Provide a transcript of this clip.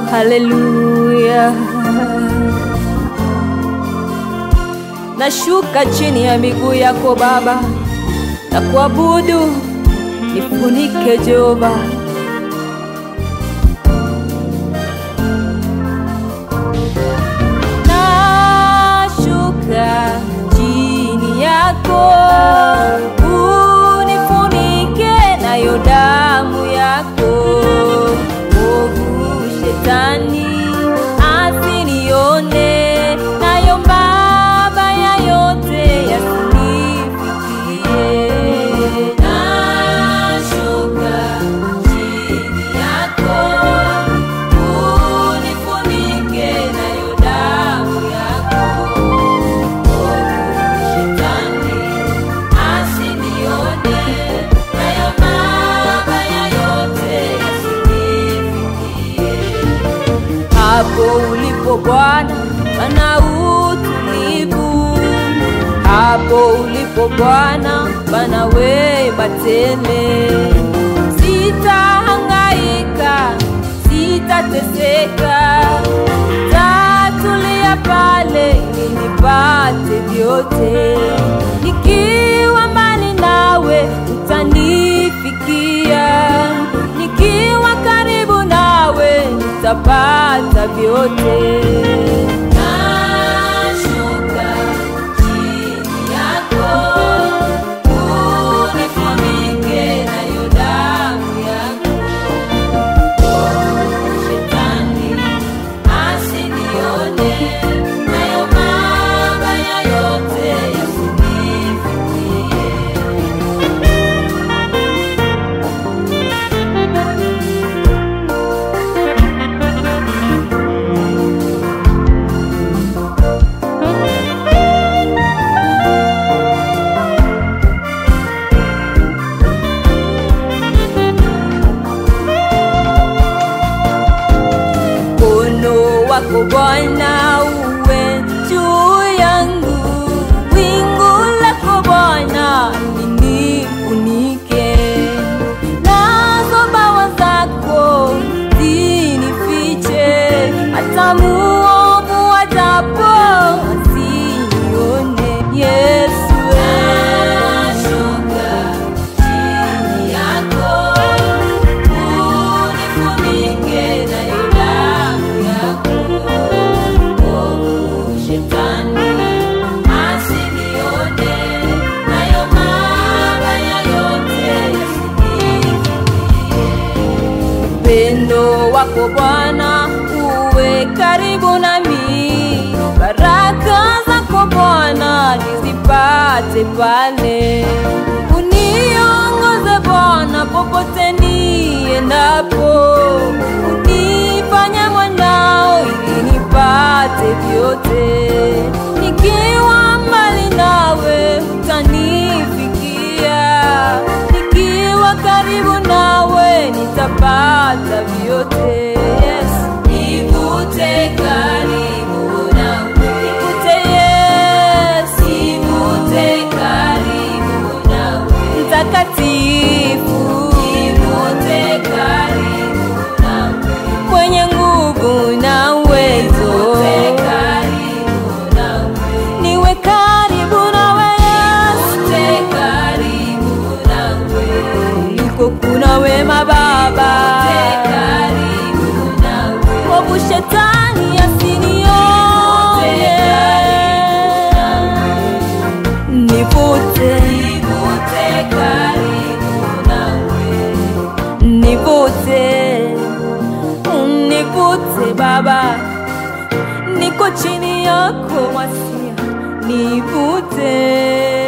haleluya. Nashuka chini ya miguu yako Baba na kuabudu, nifunike Jehova. Nashuka chini yako, unifunike nayo damu yako. Ovu shetani asinione, nayo mabaya yote yasinifikie. Nashuka chini yako, unifunike nayo damu yako. Shetani asinione, nayo mabaya yote yasinifikie. Hapo ulipo Bwana pana utulivu, hapo ulipo Bwana pana wema tele. Sitahangaika, sitateseka, tatulia pale ili nipate vyote. Nikiwa mbali nawe utanifikia, nikiwa karibu nawe nitapata vyote. Nashuka chini yako, unifunike nayo damu yako. Shetani asinione, nayo mabaya yote yasinifikie. mkono wako Bwana uwe juu yangu, wingu lako Bwana linifunike, nazo bawa zako zinifiche, hata muovu ajapo asinione. Yesu, nashuka chini yako unifunike nayo damu yako. Ovu shetani asinione, nayo mabaya yote yasinifikie. Upendo wako Bwana uwe karibu nami, baraka zako Bwana nizipate pale. Uniongoze Bwana popote niendapo, unifanye mwanao ili nipate vyote. Nikiwa mbali nawe utanifikia, nikiwa karibu nawe nitapata vyote. Yes. Nivute karibu nawe, nivute Yesu, nivute karibu nawe, mtakatifu, nivute karibu nawe, mwenye nguvu na uwezo, nivute karibu nawe, niwe karibu nawe Yesu, nivute karibu nawe, uliko kuna wema Baba, nivute karibu nawe, ovu shetani asinione, nivute, nivute karibu nawe, nivute, univute Baba, niko chini yako wasia, nivute